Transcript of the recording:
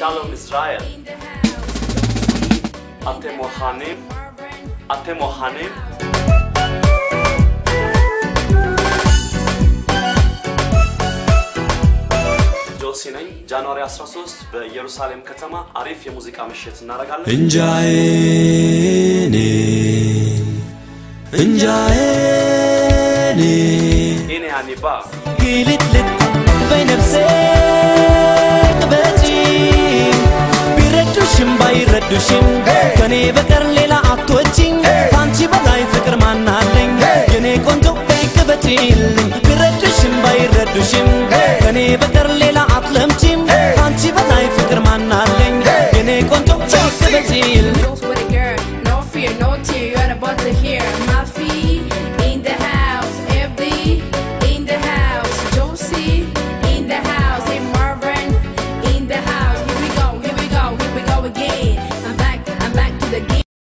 Shalom Israel. אתם מוכנים? אתם מוכנים? ጆሲ ነኝ። ጃንዋሪ 13 በኢየሩሳሌም ከተማ አሪፍ የሙዚቃ ምሽት እናደርጋለን። እንጃዬኔ እንጃዬኔ ኢኔ አኒባ ግልጥልጥ በነፍሴ በጂ ቢረዱሽም ባይረዱሽም ከኔ በቀር ሌላ አትወጪኝ ከአንቺ በላይ ፍቅር ማናለኝ የኔ ቆንጆ በይቅበጪልኝ ቢረዱሽም ባይረዱሽም ከኔ በቀር ሌላ አትለም